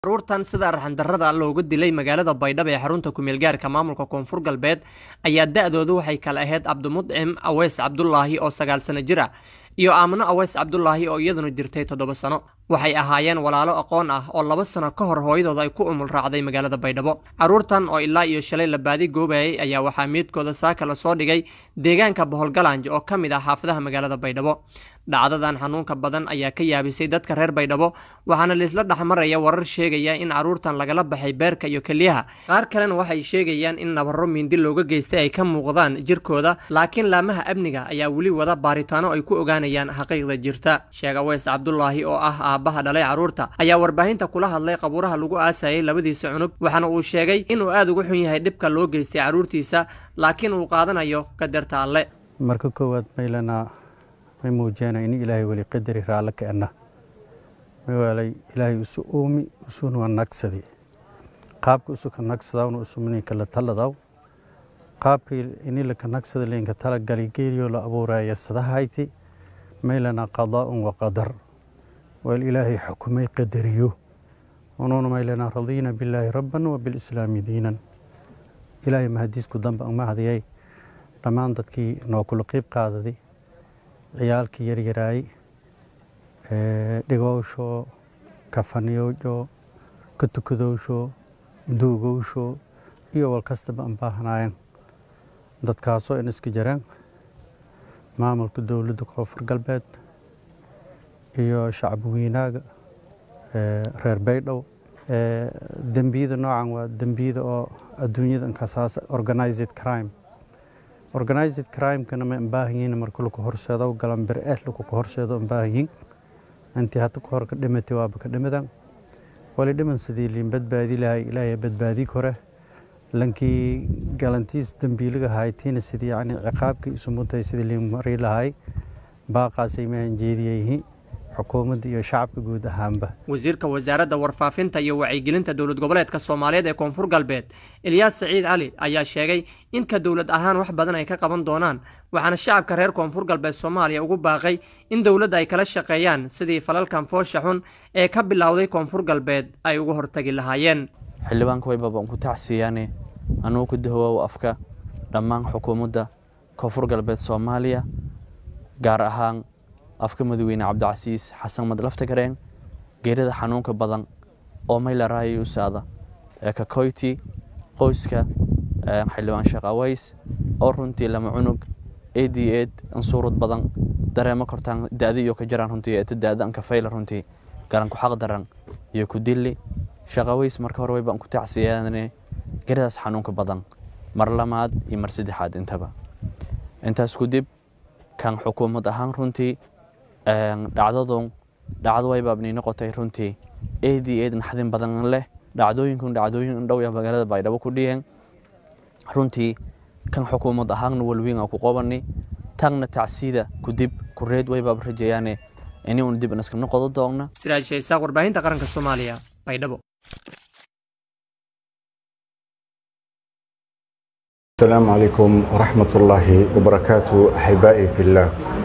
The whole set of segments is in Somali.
caruurtan sida arxandarrada loogu dilay magaalada baydhabo ee xarunta kumeel gaarka maamulka koonfur galbeed ayaa da-doodu waxay kala ahayd cabdimudcim aweys cabdulaahi oo sagaal sano jir ah iyo aamno aweys cabdulaahi oo iyaduna jirtay toddoba sano waxay ahaayeen walaalo aqoon ah oo laba sano ka hor hooyadooda ay ku umul raacday magaalada baydhabo carruurtan oo ilaa iyo shalay la baadi goobayay ayaa waxaa miidkooda saaka lasoo dhigay deegaanka boholgalanj oo ka mid ah xaafadaha magaalada baydhabo dhacdadan xanuunka badan ayaa ka yaabisay dadka reer baydhabo waxaana laisla dhexmaraya warar sheegaya in carruurtan lagala baxay beerka iyo keliyaha qaar kalena waxay sheegayaan in nabarro mindi looga geystay ay ka muuqdaan jirkooda laakiin laamaha amniga ayaa weli wada baaritaano ay ku ogaanayaan xaqiiqda jirta sheeg aweys cabdulaahi oo ah aabbaha dhalay carruurta ayaa warbaahinta kula hadlay qabuuraha lagu aasayay labadiisa cunug waxaana uu sheegay inuu aada uga xun yahay dhibka loo geystay carruurtiisa laakiin uu qaadanayo qadarta alle marka koowaad maylana may muujiyana in ilaahay weli qadari raalle ka enna mawaalay ilaahay isu oomi isuna nagsadi qaabka isu ka nagsadawna isumninka la taladaw qaabka inila ka nagsada linka tala galigeeliyo la abuuraya sadahayti maylana qadaa'un wa qadar wal ilaahay xukumay qadariyo unuuna maylana radiina billaahi rabban wa bilislaami diinan ilaahay mahadiisku damba uma hadiyay dhammaan dadkii noo kula qiib qaadaday ciyaalkii yaryaraay dhigowsho kafaniyowsho ka tukadowsho duugowsho iyo wal kastaba aan baahanaayeen dadkaasoo in iska jiraan maamulka dowladda koonfur galbeed iyo shacab weynaaga reer baydhow dembiyada noocan waa dembiyada oo adduunyada inkasaas organized crime organized crimekana ma baahan yihiin marka laku horseedo galanbir eh laku ka horseedo baahan yihiin intii hadda kahor ka dhimatay waaba ka dhimadan wali dhiman sidii liin badbaadi lahay ilaahay badbaadi kore lankii galantiis dembiiliga haytiina sidii yani ciqaabkii isu mutay sidii liin mari lahay baaqaasay maahan jeediyayihiin xukuumadda iyo shacabka guud ahaanba wasiirka wasaaradda warfaafinta iyo wacyigelinta dowlad goboleedka soomaaliyeed ee koonfur galbeed ilyaas saciid cali ayaa sheegay in ka dowlad ahaan wax badan ay ka qaban doonaan waxaana shacabka reer koonfur galbeed soomaaliya ugu baaqay in dowladda ay kala shaqeeyaan sidii falalkan foosha xun ee ka bilowday koonfur galbeed ay uga hortagi lahaayeen xildhibaanka waybaba aan ku tacsiiyaane anugu ku dahwaawo afka dhammaan xukuumadda koonfur galbeed soomaaliya gaar ahaan afka madaxweyne cabdicasiis xasan madlafta gareen geerida xanuunka badan oo mayla raayusaada ee kakoyti qoyska xildhibaan sheekh aways oo runtii lama cunug ad ed ansuurud badan dareemo kortaan da-di iyo ka jiraan runtii eta da-da anka fayla runtii galanku xaq daran iyo ku dilli sheekh aways marka hore waybaan ku tacsiyaane geeridaas xanuunka badan mar lamaad iyo mar saddexaad intaba intaas kudib kan xukuumad ahaan runtii dhacdadun dhacdo waybaabnii noqotay runtii ad ed naxdin badan leh dhacdooyinkun dhacdooyin dhow ya magaalada baydhabo ku dhiyeen runtii kan xukuumad ahaanna walwiin ku qobani tagna tacsiida kudib kureed waybaab rajayaane ini un dib inaska noqodo doogna siraaj shaysaaq warbaahinta qaranka soomaaliya baydhabo السلام عليكم ورحمة الله وبركاته أحبائي في الله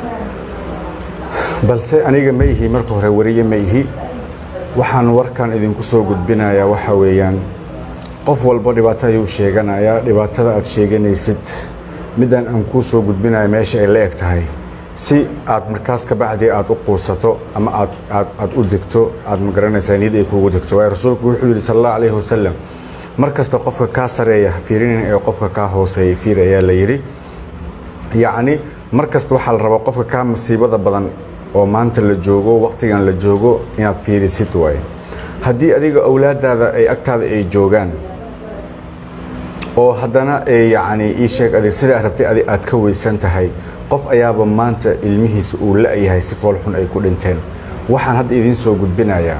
balse aniga ma ihi marka hore wariye ma ihi waxaan warkan idinku soo gudbinayaa waxa weeyaan qof walba dhibaato ayuu sheeganayaa dhibaatada aad sheeganaysid midaan aan kuu soo gudbinayo meesha ay la eg tahay si aad markaas ka bacdii aad u quusato ama aad aad aad u degto aad magaranaysaa niyad ay kuugu degto waayo rasuulku wuxuu yidhi sala allahu calayhi wasalam mar kasta qofka kaa sareeya fiirinin ee qofka kaa hooseeya fiir ayaa la yidhi yacni mar kasta waxaa la rabaa qofka kaa masiibada badan oo maanta la joogo wakhtigan la joogo inaad fiirisid waaye haddii adiga awlaadaada ay agtaada ay joogaan oo haddana yacni ii sheeg adig sidaa rabtay adig aad ka weysan tahay qof ayaaba maanta ilmihiisa uu la-yahay si foolxun ay ku dhinteen waxaan hadda idiin soo gudbinayaa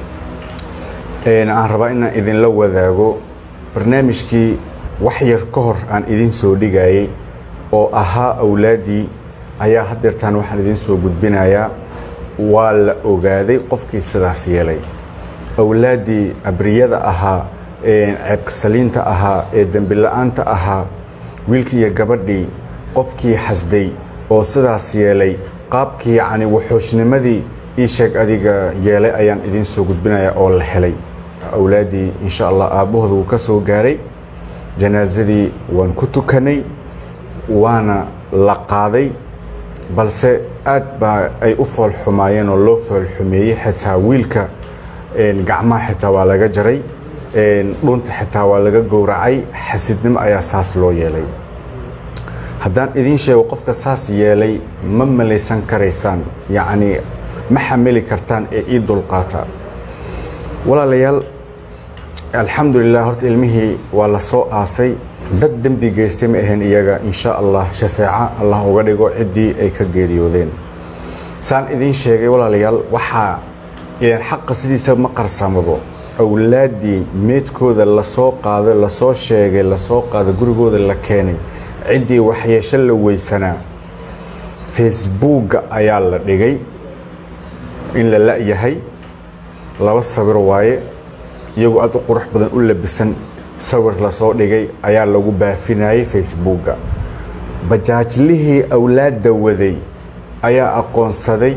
aan rabaa inaan idinla wadaago barnaamijkii wax yar ka hor aan idiin soo dhigayay oo ahaa awlaaddii ayaa haddeertaan waxaan idiin soo gudbinayaa waa la ogaaday qofkii sidaas yeelay awlaaddii abriyada ahaa ceebkasaliinta ahaa ee dembila'aanta ahaa wiilkii iyo gabadhii qofkii xasday oo sidaas yeelay qaabkii yacni waxoosnimadii ii sheeg adiga yeelay ayaan idiin soo gudbinayaa oo la helay awlaaddii insha allah aabbahooda wuu ka soo gaaray janaasadii waan ku tukanay waana la qaaday balse aad baa ay u fool xumaayeen oo loo fool xumeeyey xitaa wiilka gacmaha xitaa waa laga jaray dhunta xitaa waa laga gowracay xasidnimo ayaa saas loo yeelay haddaan idiin sheego qofka saas yeelay ma malaysan karaysaan yacnii ma xamili kartaan ee ii dulqaata walaalayaal alxamdulilah horta ilmihii waa la soo aasay dad dembi geystay ma ahayn iyaga insha allah shafeeca allah uga dhigo ciddii ay ka geeriyoodeen saan idiin sheegay walaalayaal waxaa ilan xaqa sidiisa ma qarsamabo awlaaddii meedkooda lasoo qaaday lasoo sheegay lasoo qaaday gurigooda la keenay ciddii waxyeesho la weysanaa facebookga ayaa la dhigay in la la'yahay laba sawir waaye iyagoo aad u qurux badan u labisan sawir lasoo dhigay ayaa lagu baafinayay facebookga bajaajlihii awlaadda waday ayaa aqoonsaday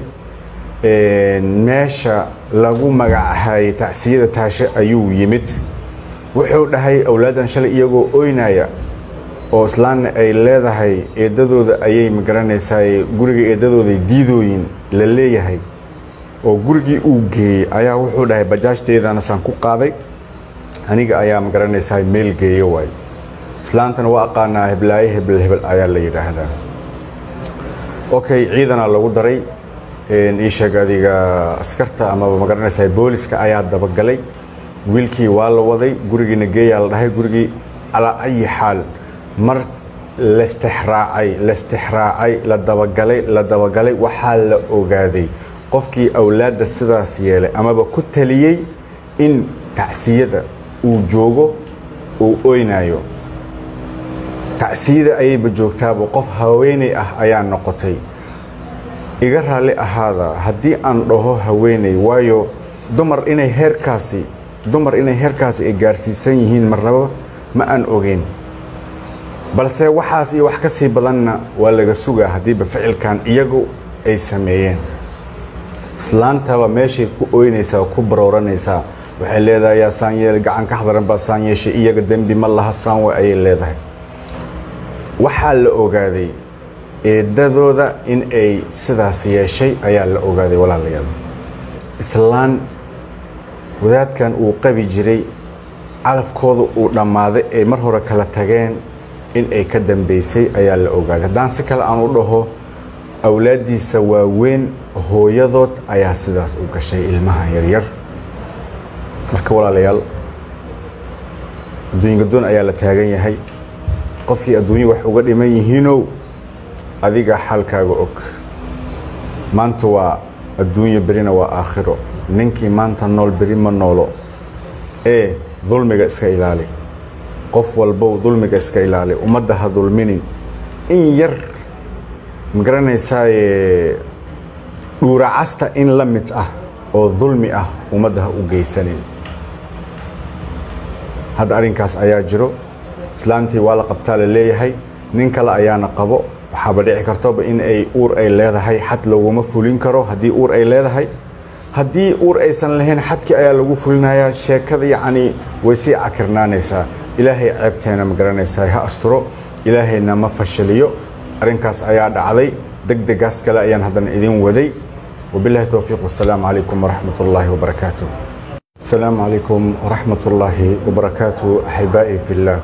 meesha lagu magacahayay tacsiyada taashe ayuu yimid wuxuu dhahay awlaaddan shalay iyagoo oynaya oo islaanna ay leedahay eeddadooda ayay magaranaysaa guriga eeddadooday diidooyin la leeyahay oo gurigii uu geeyey ayaa wuxuu dhahay bajaajteedana saan ku qaaday aniga ayaa magaranaysaa meel geeyo waay islaantana waa aqaanaa heblaaye hebel hebel ayaa la yidhaahdaa okay ciidanaa lagu daray ii sheeg adiga askarta amaba magaranaysaa booliska ayaa dabagalay wiilkii waa la waday gurigiina geeyaa la dhahay gurigii calaa ayi xaal mar lastixraacay lastixraacay la dabagalay la dabagalay waxaa la ogaaday qofkii awlaadda sidaas yeelay amaba ku taliyey in tacsiyada uu joogo uu oynayo tacsiyada ayayba joogtaaba qof haweeney ah ayaa noqotay iga raalli ahaada haddii aan dhaho haweeney waayo dumar inay heerkaasi dumar inay heerkaasi ay gaarsiisan yihiin marnaba ma aan ogeyn balse waxaas iyo wax ka sii badanna waa laga sugaa haddiiba ficilkan iyagu ay sameeyeen islaantaba meeshay ku ooynaysaa ku barooranaysaa waxay leedahay yaa saan yeel gacan ka xadaran baa saan yeeshay iyaga dembi ma laha saan way ayay leedahay waxaa la ogaaday eeddadooda in ay sidaas yeeshay ayaa la ogaaday walaalayaal islaan wadaadkan uu qabi jiray calafkooda uu dhammaaday ay mar hore kala tageen in ay ka dambaysay ayaa la ogaaday haddaan si kale aan u dhaho awlaaddiisa waaweyn hooyadood ayaa sidaas u gashay ilmaha yaryar marka walaalayaal adduunyadoon ayaa la taagan yahay qofkii adduunya wax uga dhiman yihiinow adiga xalkaaga og maanta waa adduunyo berina waa aakhiro ninkii maanta nool beri ma noolo ee dulmiga iska ilaali qof walbow dulmiga iska ilaali ummadda ha dulminin in yar magaranaysaayee dhuuracasta in la mid ah oo dulmi ah ummadda ha u geysanin hadda arrinkaas ayaa jiro islaamtii waa la qabtaa la leeyahay nin kale ayaana qabo waxaaba dhici kartoba in ay uur ay leedahay xad laguma fulin karo haddii uur ay leedahay haddii uur aysan lahayn xadkii ayaa lagu fulinayaa sheekada yacnii way sii cakirnaanaysaa ilaahay ceebteena ma garanaysaa ha asturo ilaahayna ma fashiliyo arrinkaas ayaa dhacday deg degaas kale ayaan haddana idin waday wabillahi towfiiq wasalaamu calaykum waraxmat ullaahi wabarakaatu السلام عليكم ورحمة الله وبركاته أحبائي في الله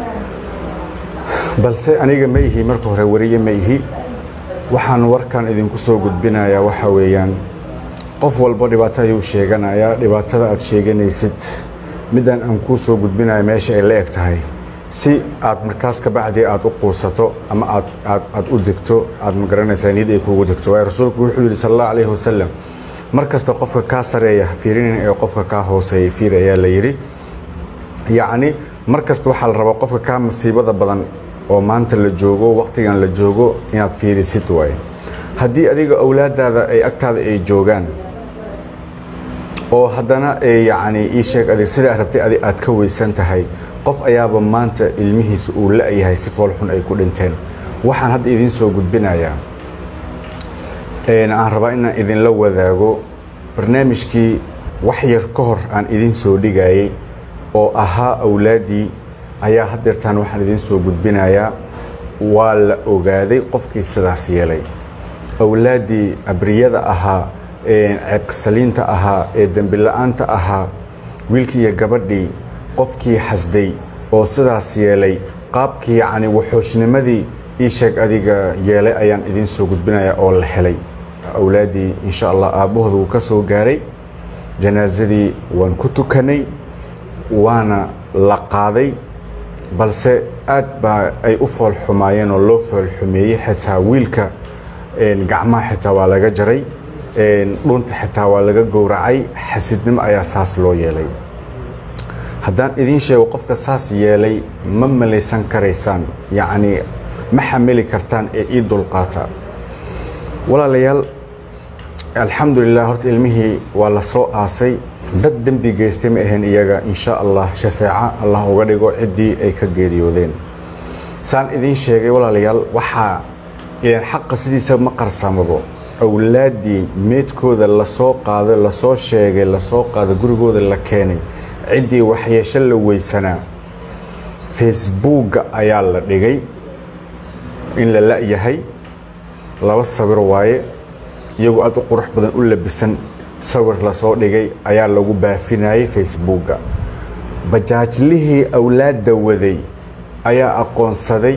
balse aniga ma ihi marka hore wariye ma ihi waxaan warkan idinku soo gudbinayaa waxa weeyaan qof walba dhibaato ayuu sheeganayaa dhibaatada aad sheeganaysid midaan aan kuu soo gudbinayo meesha ay la eg tahay si aad markaas ka bacdii aad u quusato ama aad aad aad u degto aad magaranaysaa niyad ay kuugu degto waayo rasuulku wuxuu yidhi sal allahu calayhi wasalam mar kasta qofka kaa sareeya fiirinin ee qofka kaa hooseeya fiir ayaa la yidhi yacni mar kasta waxaa la rabaa qofka kaa masiibada badan oo maanta la joogo wakhtigan la joogo inaad fiirisid waaye haddii adiga awlaadaada ay agtaada ay joogaan oo haddana yacni ii sheeg adig sidaa rabtay adig aad ka weysan tahay qof ayaaba maanta ilmihiisa uu la-yahay si foolxun ay ku dhinteen waxaan hadda idiin soo gudbinayaa aan rabaa inaan idinla wadaago barnaamijkii wax yar ka hor aan idin soo dhigayay oo ahaa awlaaddii ayaa haddeertaan waxaan idin soo gudbinayaa waa la ogaaday qofkii sidaas yeelay awlaaddii abriyada ahaa ceebkasaliinta ahaa ee dembila'aanta ahaa wiilkii iyo gabadhii qofkii xasday oo sidaas yeelay qaabkii yacni waxoosnimadii ii sheeg adiga yeelay ayaan idin soo gudbinayaa oo la helay awlaaddii insha allah aabbahooda wuu ka soo gaaray janaasadii waan ku tukanay waana la qaaday balse aad baa ay u foolxumaayeen oo loo foolxumeeyey xitaa wiilka gacmaha xitaa waa laga jaray dhunta xitaa waa laga gowracay xasidnimo ayaa saas loo yeelay haddaan idiin sheego qofka saas yeelay ma malaysan karaysaan yacnii ma xamili kartaan ee ii dulqaata walaalayaal alxamdulilah horta ilmihii waa la soo aasay dad dembi geystay ma ahayn iyaga insha allah shafeeca allah uga dhigo ciddii ay ka geeriyoodeen saan idiin sheegay walaalayaal waxaa ilaan xaqa sidiisa ma qarsamabo awlaaddii meedkooda lasoo qaaday lasoo sheegay lasoo qaaday gurigooda la keenay ciddii waxyeesho la weysanaa facebookga ayaa la dhigay in la la'yahay laba sawir waaye iyagoo aad u qurux badan u labisan sawir lasoo dhigay ayaa lagu baafinayay facebookga bajaajlihii awlaadda waday ayaa aqoonsaday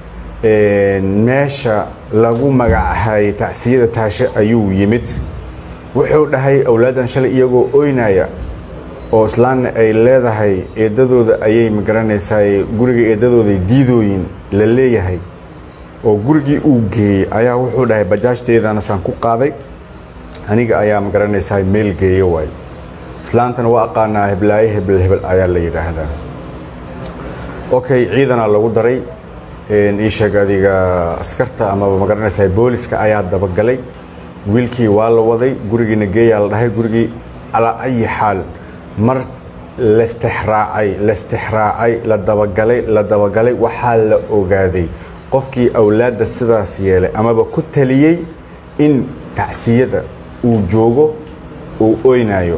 meesha lagu magacahayay tacsiyada taashe ayuu yimid wuxuu dhahay awlaaddan shalay iyagoo oynaya oo islaanna ay leedahay eeddadooda ayay magaranaysaa guriga eeddadooday diidooyin la leeyahay oo gurigii uu geeyey ayaa wuxuu dhahay bajaajteedana saan ku qaaday aniga ayaa magaranaysaa meel geeyo waay islaantana waa aqaanaa heblaaye hebel hebel ayaa la yidhaahdaa okay ciidanaa lagu daray ii sheeg adiga askarta amaba magaranaysaa booliska ayaa dabagalay wiilkii waa la waday gurigiina geeyaa la dhahay gurigii calaa ayi xaal mar lastixraacay lastixraacay la dabagalay la dabagalay waxaa la ogaaday qofkii awlaadda sidaas yeelay amaba ku taliyey in tacsiyada uu joogo uu oynayo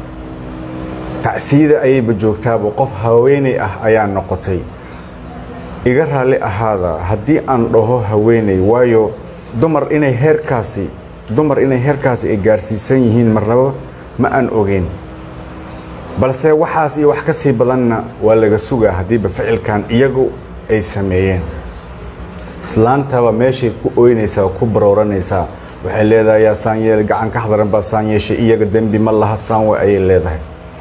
tacsiyada ayayba joogtaaba qof haweeney ah ayaa noqotay iga raalli ahaada haddii aan dhaho haweeney waayo dumar inay heerkaasi dumar inay heerkaasi ay gaarsiisan yihiin marnaba ma aan ogeyn balse waxaas iyo wax ka sii badanna waa laga sugaa haddiiba ficilkan iyagu ay sameeyeen islaantaba meeshay ku ooynaysaa ku barooranaysaa waxay leedahay yaa saan yeel gacan ka xadaran baa saan yeeshay iyaga dembi ma laha saan way ayay leedahay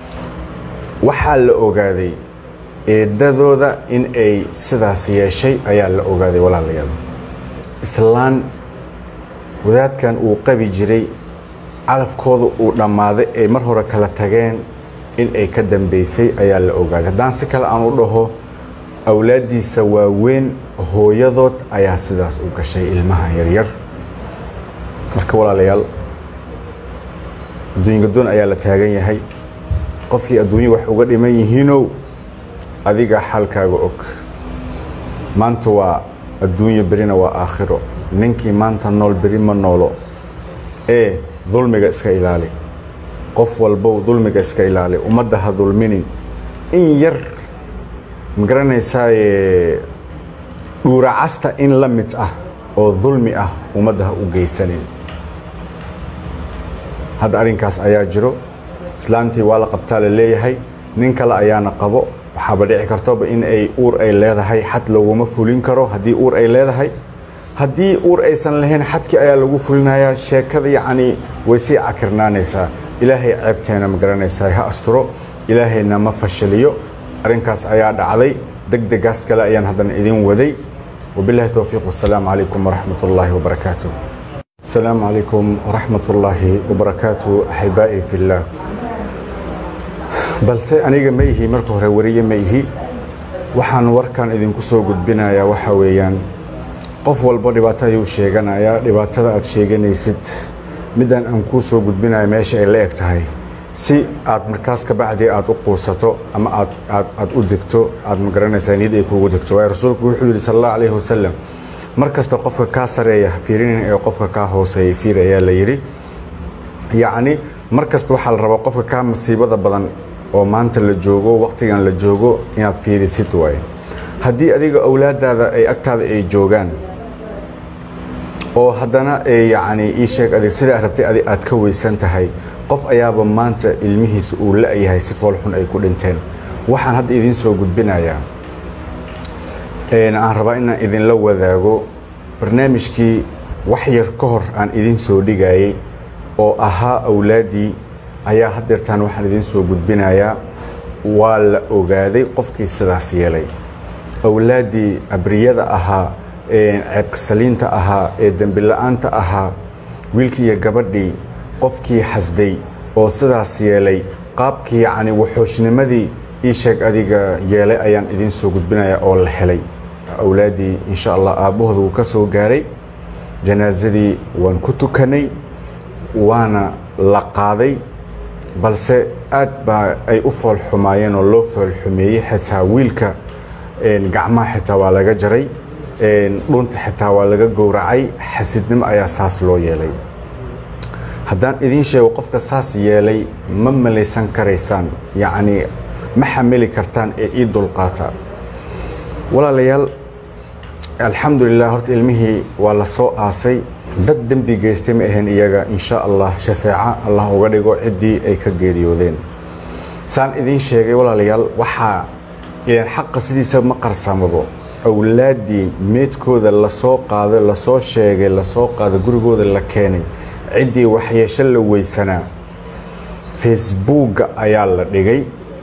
waxaa la ogaaday eeddadooda in ay sidaas yeeshay ayaa la ogaaday walaalayaal islaan wadaadkan uu qabi jiray calafkooda uu dhammaaday ay mar hore kala tageen in ay ka dambaysay ayaa la ogaaday haddaan si kale aan u dhaho awlaaddiisa waaweyn hooyadood ayaa sidaas u gashay ilmaha yaryar marka walaalayaal adduunyadoon ayaa la taagan yahay qofkii adduunya wax uga dhiman yihiinow adiga xalkaaga og maanta waa adduunyo berina waa aakhiro ninkii maanta nool beri ma noolo ee dulmiga iska ilaali qof walbow dulmiga iska ilaali ummadda ha dulminin in yar magaranaysaay dhuuracasta in la mid ah oo dulmi ah ummadda ha u geysanin hadda arrinkaas ayaa jiro islaantii waa la qabtaa la leeyahay nin kale ayaana qabo waxaaba dhici kartoba in ay uur ay leedahay xad laguma fulin karo haddii uur ay leedahay haddii uur aysan lahayn xadkii ayaa lagu fulinayaa sheekada yacnii way sii cakirnaanaysaa ilaahay ceebteena ma garanaysaa ha asturo ilaahayna ma fashiliyo arrinkaas ayaa dhacday deg degaas kale ayaan haddana idin waday wabillahi towfiiq wasalaamu calaykum waraxmat ullaahi wabarakaatu asalaamu calaykum waraxmat ullaahi wabarakaatu axibaa'i fillaah balse aniga ma ihi marka hore wariye ma ihi waxaan warkan idinku soo gudbinayaa waxa weeyaan qof walba dhibaato ayuu sheeganayaa dhibaatada aad sheeganaysid midaan aan kuu soo gudbinayo meesha ay la eg tahay si aad markaas ka bacdii aad u quusato ama aad aad aad u degto aad ma garanaysaa niyad ay kuugu degto waayo rasuulku wuxuu yidhi sal allahu calayhi wasalam mar kasta qofka kaa sareeya ha fiirinin ee qofka kaa hooseeya fiir ayaa la yidhi yacni mar kasta waxaa la rabaa qofka kaa masiibada badan oo maanta la joogo wakhtigan la joogo inaad fiirisid waaye haddii adiga awlaadaada ay agtaada ay joogaan oo haddana yacni ii sheeg adig sidaa rabtay adig aad ka weysan tahay qof ayaaba maanta ilmihiisa uu la-yahay si foolxun ay ku dhinteen waxaan hadda idiin soo gudbinayaa aan rabaa inaan idinla wadaago barnaamijkii wax yar ka hor aan idiin soo dhigayay oo ahaa awlaaddii ayaa haddeertaan waxaan idiin soo gudbinayaa waa la ogaaday qofkii sidaas yeelay awlaaddii abriyada ahaa ceebkasaliinta ahaa ee dembila'aanta ahaa wiilkii iyo gabadhii qofkii xasday oo sidaas yeelay qaabkii yacni waxoosnimadii ii sheeg adiga yeelay ayaan idiin soo gudbinayaa oo la helay awlaaddii insha allah aabbahooda wuu ka soo gaaray janaasadii waan ku tukanay waana la qaaday balse aad baa ay u foolxumaayeen oo loo foolxumeeyey xitaa wiilka gacmaha xitaa waa laga jaray dhunta xitaa waa laga gowracay xasidnimo ayaa saas loo yeelay haddaan idiin sheego qofka saas yeelay ma malaysan karaysaan yacnii ma xamili kartaan ee ii dulqaata walaalayaal alxamdulilah horta ilmihii waa la soo aasay dad dembi geystay ma ahayn iyaga insha allah shafeeca allah uga dhigo ciddii ay ka geeriyoodeen saan idiin sheegay walaalayaal waxaa ilan xaqa sidiisa ma qarsamabo awlaaddii meedkooda lasoo qaaday lasoo sheegay lasoo qaaday gurigooda la keenay ciddii waxyeesho la weysanaa facebookga ayaa la dhigay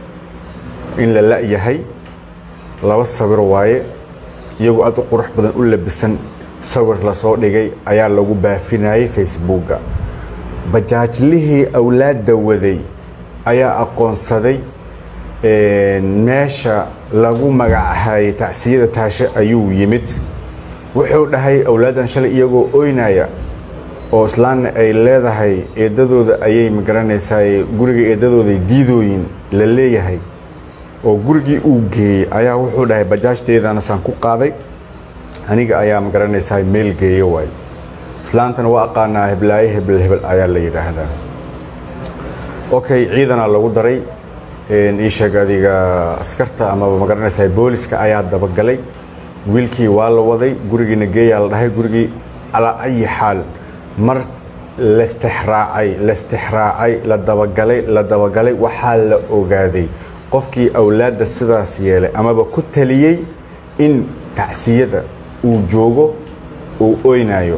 in la la-yahay laba sawir waaye iyagoo aad u qurux badan u labisan sawir lasoo dhigay ayaa lagu baafinayay facebookga bajaajlihii awlaadda waday ayaa aqoonsaday meesha lagu magacahayay tacsiyada taashe ayuu yimid wuxuu dhahay awlaaddan shalay iyagoo oynaya oo islaanna ay leedahay eeddadooda ayay magaranaysaa guriga eeddadooday diidooyin la leeyahay oo gurigii uu geeyey ayaa wuxuu dhahay bajaajteedana saan ku qaaday aniga ayaa magaranaysaa meel geeyo waay islaantana waa aqaanaa heblaaye hebel hebel ayaa la yidhaahdaa okay ciidanaa lagu daray ii sheeg adiga askarta amaba magaranaysaa booliska ayaa dabagalay wiilkii waa la waday gurigiina geeyaa la dhahay gurigii calaa ayi xaal mar lastixraacay lastixraacay la dabagalay la dabagalay waxaa la ogaaday qofkii awlaadda sidaas yeelay amaba ku taliyey in tacsiyada uu joogo uu oynayo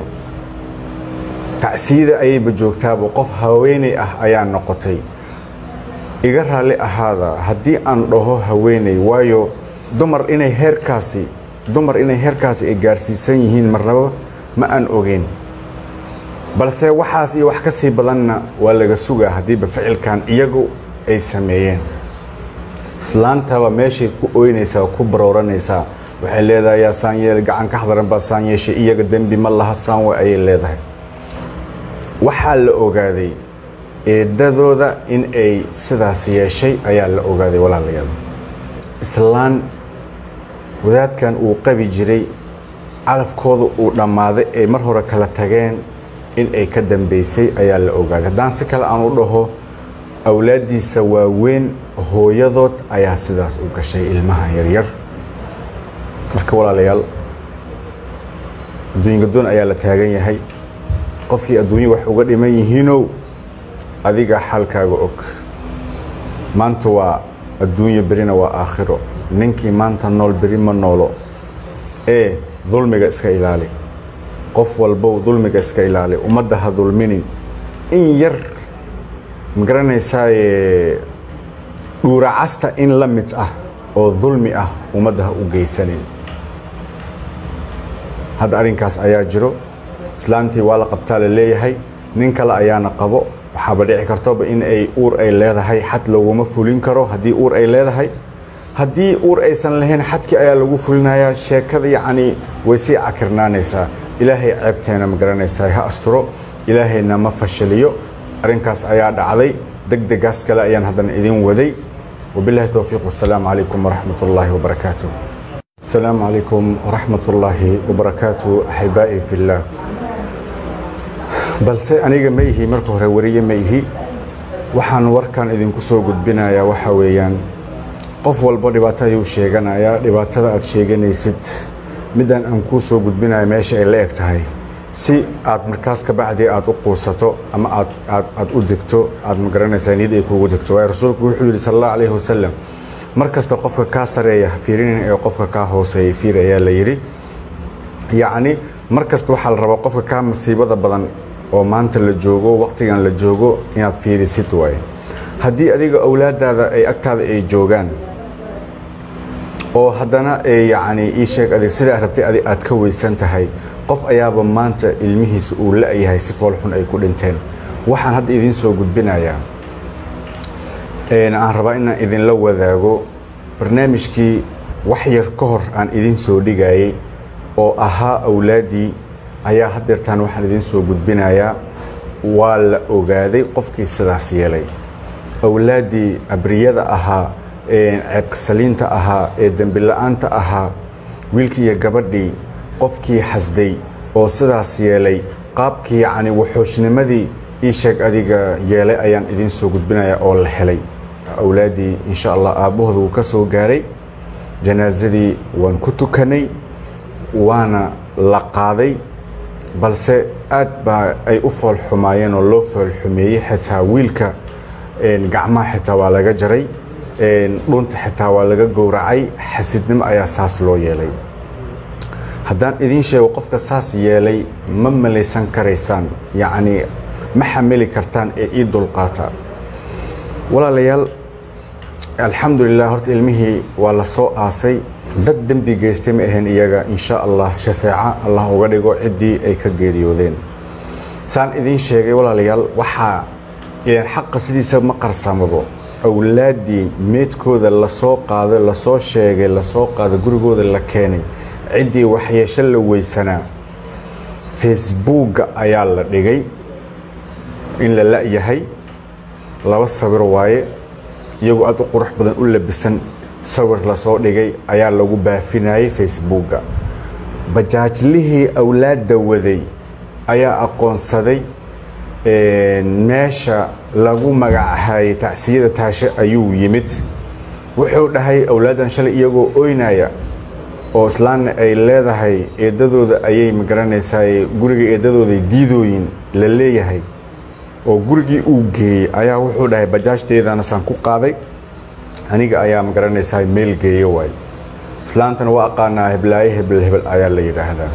tacsiyada ayayba joogtaaba qof haweeney ah ayaa noqotay iga raalli ahaada haddii aan dhaho haweeney waayo dumar inay heerkaasi dumar inay heerkaasi ay gaarsiisan yihiin marnaba ma aan ogeyn balse waxaas iyo wax ka sii badanna waa laga sugaa haddiiba ficilkan iyagu ay sameeyeen islaantaba meeshay ku ooynaysaa ku barooranaysaa waxay leedahay yaa saan yeel gacan ka xadaran baa saan yeeshay iyaga dembi ma laha saan way ayay leedahay waxaa la ogaaday eeddadooda in ay sidaas yeeshay ayaa la ogaaday walaalayaal islaan wadaadkan uu qabi jiray calafkooda uu dhammaaday ay mar hore kala tageen in ay ka dambaysay ayaa la ogaaday haddaan si kale aan u dhaho awlaaddiisa waaweyn hooyadood ayaa sidaas u gashay ilmaha yaryar marka walaalayaal adduunyadoon ayaa la taagan yahay qofkii adduunyo wax uga dhiman yihiinow adiga xalkaaga og maanta waa adduunyo berina waa aakhiro ninkii maanta nool beri ma noolo ee dulmiga iska ilaali qof walbow dulmiga iska ilaali ummadda ha dulminin in yar magaranaysaay dhuuracasta in la mid ah oo dulmi ah ummadda ha u geysanin hadda arrinkaas ayaa jiro islaantii waa la qabtaa la leeyahay nin kale ayaana qabo waxaaba dhici kartoba in ay uur ay leedahay xad laguma fulin karo haddii uur ay leedahay haddii uur aysan lahayn xadkii ayaa lagu fulinayaa sheekada yacnii way sii cakirnaanaysaa ilaahay ceebteena ma garanaysaa ha asturo ilaahayna ma fashiliyo arrinkaas ayaa dhacday deg degaas kale ayaan haddana idin waday wabillahi towfiiq wasalaamu calaykum waraxmat ullaahi wabarakaatu asalaamu calaykum waraxmat ullaahi wabarakaatu axibaa'i fillaah balse aniga ma ihi marka hore wariye ma ihi waxaan warkan idinku soo gudbinayaa waxa weeyaan qof walba dhibaato ayuu sheeganayaa dhibaatada aad sheeganaysid midaan aan kuu soo gudbinayo meesha ay la eg tahay si aad markaas ka bacdii aad u quusato ama aad aad aad u degto aad magaranaysaa niyad ay kuugu degto waayo rasuulku wuxuu yidhi sala allahu calayhi wasalam mar kasta qofka kaa sareeya ha fiirinin ee qofka kaa hooseeya fiir ayaa la yidhi yacni mar kasta waxaa la rabaa qofka kaa masiibada badan oo maanta la joogo waqtigan la joogo inaad fiirisid waaye haddii adiga awlaadaada ay agtaada ay joogaan oo haddana yacni ii sheeg adig sidaa rabtay adig aad ka weysan tahay qof ayaaba maanta ilmihiisa uu la-yahay si foolxun ay ku dhinteen waxaan hadda idiin soo gudbinayaa aan rabaa inaan idinla wadaago barnaamijkii wax yar ka hor aan idiin soo dhigayay oo ahaa awlaaddii ayaa haddeertaan waxaan idiin soo gudbinayaa waa la ogaaday qofkii sidaas yeelay awlaaddii abriyada ahaa ceebkasaliinta ahaa ee dembila'aanta ahaa wiilkii iyo gabadhii qofkii xasday oo sidaas yeelay qaabkii yacni waxoosnimadii ii sheeg adiga yeelay ayaan idiin soo gudbinayaa oo la helay awlaaddii insha allah aabbahooda wuu ka soo gaaray janaasadii waan ku tukanay waana la qaaday balse aad baa ay u foolxumaayeen oo loo foolxumeeyey xitaa wiilka gacmaha xitaa waa laga jaray dhunta xitaa waa laga gowracay xasidnimo ayaa saas loo yeelay haddaan idiin sheego qofka saas yeelay ma malaysan karaysaan yacnii ma xamili kartaan ee ii dulqaata walaalayaal alxamdulilah horta ilmihii waa la soo aasay dad dembi geystay ma ahayn iyaga insha allah shafeeca allah uga dhigo ciddii ay ka geeriyoodeen saan idiin sheegay walaalayaal waxaa ilaan xaqa sidiisa ma qarsamabo awlaaddii meedkooda lasoo qaaday lasoo sheegay lasoo qaaday gurigooda la keenay ciddii waxyeesho la weysanaa facebookga ayaa la dhigay in la la-yahay laba sawir waaye iyagoo aad u qurux badan u labisan sawir lasoo dhigay ayaa lagu baafinayay facebookga bajaajlihii awlaadda waday ayaa aqoonsaday meesha lagu magacahayay tacsiyada taashe ayuu yimid wuxuu dhahay awlaaddan shalay iyagoo oynaya oo islaanna ay leedahay eeddadooda ayay magaranaysaa guriga eeddadooday diidooyin la leeyahay oo gurigii uu geeyey ayaa wuxuu dhahay bajaajteedana saan ku qaaday aniga ayaa magaranaysaa meel geeyo waay islaantana waa aqaanaa heblaaye hebel hebel ayaa la yidhaahdaa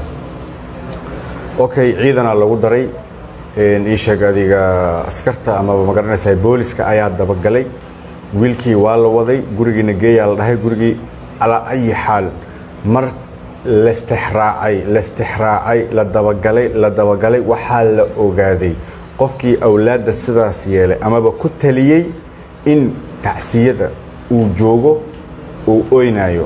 okay ciidana lagu daray ii sheeg adiga askarta amaba magaranaysaa booliska ayaa dabagalay wiilkii waa la waday gurigiina geeyaa la dhahay gurigii calaa ayi xaal mar lastixraacay lastixraacay la dabagalay la dabagalay waxaa la ogaaday qofkii awlaadda sidaas yeelay amaba ku taliyey in tacsiyada uu joogo uu oynayo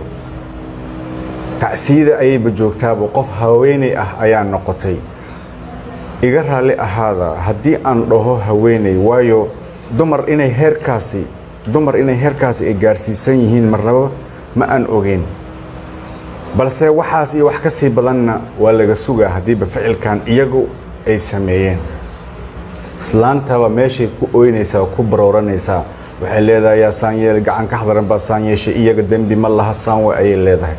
tacsiyada ayayba joogtaaba qof haweeney ah ayaa noqotay iga raalli ahaada haddii aan dhaho haweeney waayo dumar inay heerkaasi dumar inay heerkaasi ay gaarsiisan yihiin marnaba ma aan ogeyn balse waxaas iyo wax ka sii badanna waa laga sugaa haddiiba ficilkan iyagu ay sameeyeen islaantaba meeshay ku ooynaysaa ku barooranaysaa waxay leedahay yaa saan yeel gacan ka xadaran baa saan yeeshay iyaga dembi ma laha saan way ayay leedahay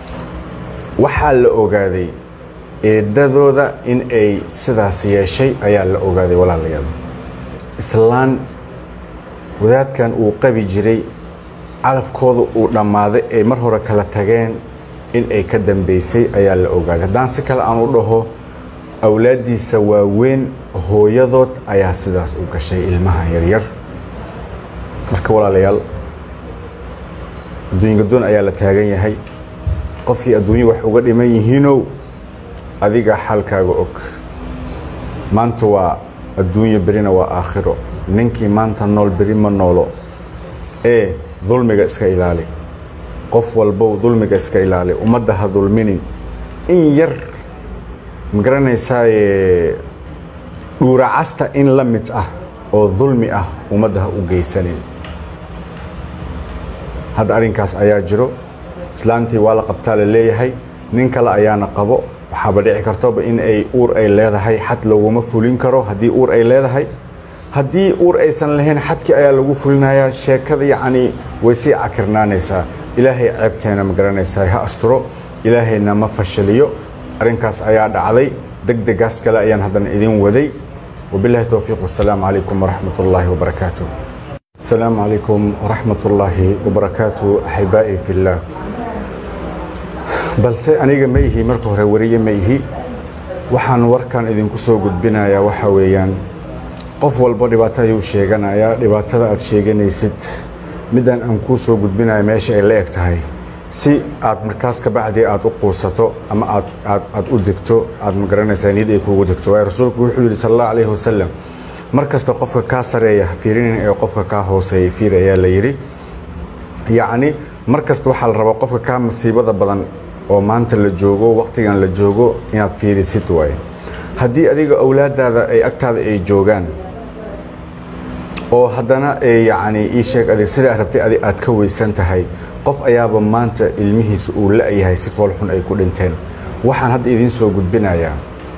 waxaa la ogaaday eedadooda in ay sidaas yeeshay ayaa la ogaaday walaalayaal islaan wadaadkan uu qabi jiray calafkooda uu dhammaaday ay mar hore kala tageen in ay ka dambaysay ayaa la ogaaday haddaan si kale aan u dhaho awlaaddiisa waaweyn hooyadood ayaa sidaas u gashay ilmaha yaryar marka walaalayaal adduunka doon ayaa la taagan yahay qofkii adduunyo wax uga dhiman yihiinow adiga xalkaaga og maanta waa adduunyo berina waa aakhiro ninkii maanta nool beri ma noolo ee dulmiga iska ilaali qof walbow dulmiga iska ilaali ummadda ha dulminin in yar magaranaysaay dhuuracasta in la mid ah oo dulmi ah ummadda ha u geysanin hadda arrinkaas ayaa jiro islaantii waa la qabtaa la leeyahay nin kale ayaana qabo waxaaba dhici kartoba in ay uur ay leedahay xad laguma fulin karo haddii uur ay leedahay haddii uur aysan lahayn xadkii ayaa lagu fulinayaa sheekada yacni way sii cakirnaanaysaa ilaahay ceebteena ma garanaysaa ha asturo ilaahayna ma fashaliyo arrinkaas ayaa dhacday deg degaas kale ayaan haddana idin waday wabillahi towfiiq wasalaamu calaykum waraxmat ullaahi wabarakaatu asalaamu calaykum waraxmat ullaahi wabarakaatu axibaa'i fillaah balse aniga ma ihi marka hore wariye ma ihi waxaan warkan idinku soo gudbinayaa waxa weeyaan qof walba dhibaato ayuu sheeganayaa dhibaatada aad sheeganaysid midaan aan kuu soo gudbinayo meesha ay la eg tahay si aad markaas ka bacdii aad u quusato ama aad aad aad u degto aad ma garanaysaa niyad ay kuugu degto waayo rasuulku wuxuu yidhi sal allahu calayhi wasalam mar kasta qofka kaa sareeya ha fiirinin ee qofka kaa hooseeya fiir ayaa la yidhi yacni mar kasta waxaa la rabaa qofka kaa masiibada badan oo maanta la joogo wakhtigan la joogo inaad fiirisid waaye haddii adiga awlaadaada ay agtaada ay joogaan oo haddana yacni ii sheeg adig sidaa rabtay adig aad ka weysan tahay qof ayaaba maanta ilmihiisa uu la-yahay si foolxun ay ku dhinteen waxaan hadda idiin soo gudbinayaa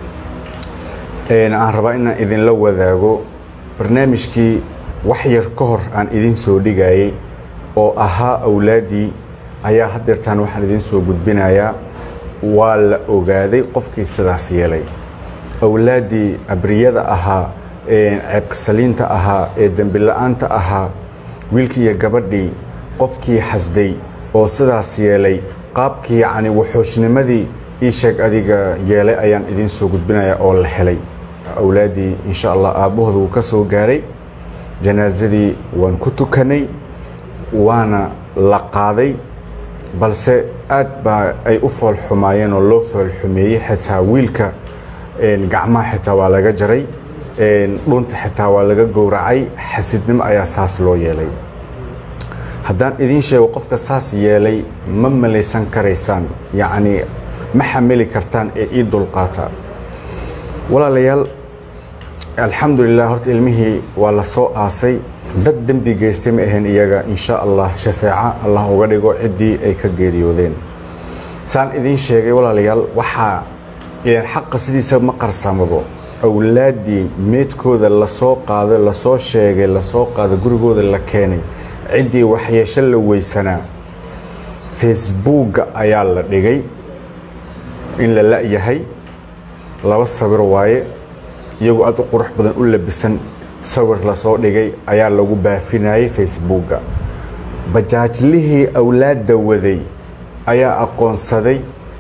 aan rabaa inaan idinla wadaago barnaamijkii wax yar ka hor aan idiin soo dhigayay oo ahaa awlaaddii ayaa haddeertaan waxaan idiin soo gudbinayaa waa la ogaaday qofkii sidaas yeelay awlaaddii abriyada ahaa ceebkasaliinta ahaa ee dembila'aanta ahaa wiilkii iyo gabadhii qofkii xasday oo sidaas yeelay qaabkii yacni waxoosnimadii ii sheeg adiga yeelay ayaan idiin soo gudbinayaa oo la helay awlaaddii insha allah aabbahooda wuu ka soo gaaray janaasadii waan ku tukanay waana la qaaday balse aad baa ay u foolxumaayeen oo loo foolxumeeyey xitaa wiilka gacmaha xitaa waa laga jaray dhunta xitaa waa laga gowracay xasidnimo ayaa saas loo yeelay haddaan idiin sheego qofka saas yeelay ma malaysan karaysaan yacnii ma xamili kartaan ee ii dulqaata walaalayaal alxamdulilah horta ilmihii waa la soo aasay dad dembi geystay ma ahayn iyaga insha allah shafeeca allah uga dhigo ciddii ay ka geeriyoodeen saan idiin sheegay walaalayaal waxaa ilaan xaqa sidiisa ma qarsamabo awlaaddii meedkooda lasoo qaaday lasoo sheegay lasoo qaaday gurigooda la keenay ciddii waxyeesho la weysanaa facebookga ayaa la dhigay in la la-yahay laba sawir waaye iyagoo aad u qurux badan u labisan sawir lasoo dhigay ayaa lagu baafinayay facebookga bajaajlihii awlaadda waday ayaa aqoonsaday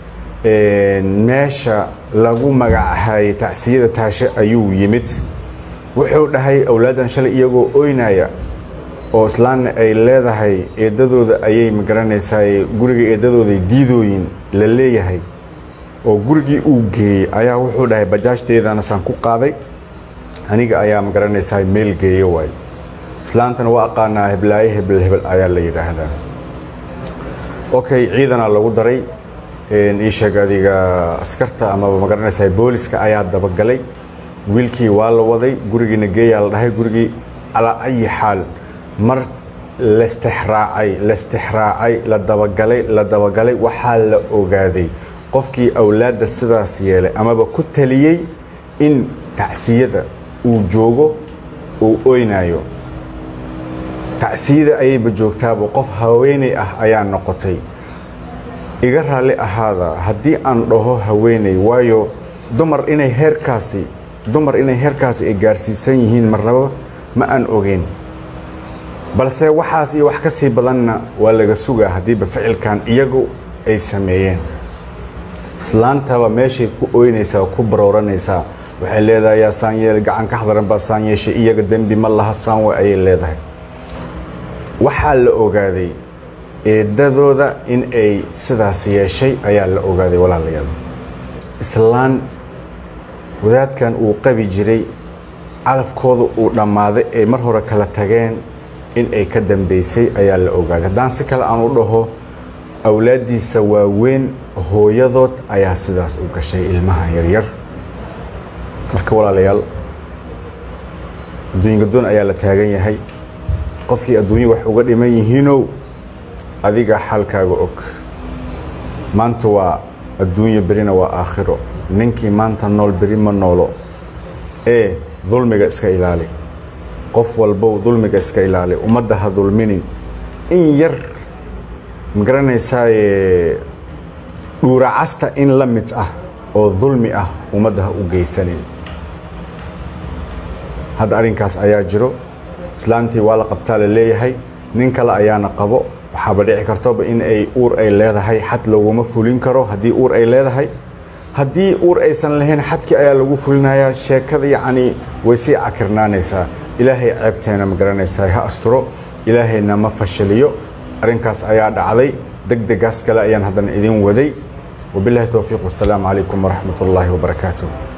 meesha lagu magacahayay tacsiyada taashe ayuu yimid wuxuu dhahay awlaaddan shalay iyagoo oynaya oo islaanna ay leedahay eeddadooda ayay magaranaysaa guriga eeddadooday diidooyin la leeyahay oo gurigii uu geeyey ayaa wuxuu dhahay bajaajteedana saan ku qaaday aniga ayaa magaranaysaa meel geeyo waay islaantana waa aqaanaa heblaaye hebel hebel ayaa la yidhaahdaa okay ciidanaa lagu daray ii sheeg adiga askarta amaba magaranaysaa booliska ayaa dabagalay wiilkii waa la waday gurigiina geeyaa la dhahay gurigii calaa ayi xaal mar lastixraacay lastixraacay la dabagalay la dabagalay waxaa la ogaaday qofkii awlaadda sidaas yeelay amaba ku taliyey in tacsiyada uu joogo uu oynayo tacsiyada ayayba joogtaaba qof haweeney ah ayaa noqotay iga raalli ahaada haddii aan dhaho haweeney waayo dumar inay heerkaasi dumar inay heerkaasi ay gaarsiisan yihiin marnaba ma aan ogeyn balse waxaas iyo wax ka sii badanna waa laga sugaa haddiiba ficilkan iyagu ay sameeyeen islaantaba meeshay ku ooynaysaa ku barooranaysaa waxay leedahay yaa saan yeel gacan ka xadaran baa saan yeeshay iyaga dembi ma laha saan way ayay leedahay waxaa la ogaaday eeddadooda in ay sidaas yeeshay ayaa la ogaaday walaalayaal islaan wadaadkan uu qabi jiray calafkooda uu dhammaaday ay mar hore kala tageen in ay ka dambaysay ayaa la ogaaday haddaan si kale aan u dhaho awlaaddiisa waaweyn hooyadood ayaa sidaas u gashay ilmaha yaryar marka walaalayaal adduunyadoon ayaa la taagan yahay qofkii adduunya wax uga dhiman yihiinow adiga xalkaaga og maanta waa adduunyo berina waa aakhiro ninkii maanta nool beri ma noolo ee dulmiga iska ilaali qof walbow dulmiga iska ilaali ummadda ha dulminin in yar ma garanaysaaye dhuuracasta in la mid ah oo dulmi ah ummadda ha u geysanin hadda arrinkaas ayaa jiro islaantii waa la qabtaa la leeyahay nin kale ayaana qabo waxaaba dhici kartoba in ay uur ay leedahay xad laguma fulin karo haddii uur ay leedahay haddii uur aysan lahayn xadkii ayaa lagu fulinayaa sheekada yacnii way sii cakirnaanaysaa ilaahay ceebteena ma garanaysaa ha asturo ilaahayna ma fashiliyo arrinkaas ayaa dhacday deg degaas kale ayaan haddana idin waday wabillahi towfiiq wasalaamu calaykum waraxmat ullaahi wabarakaatuh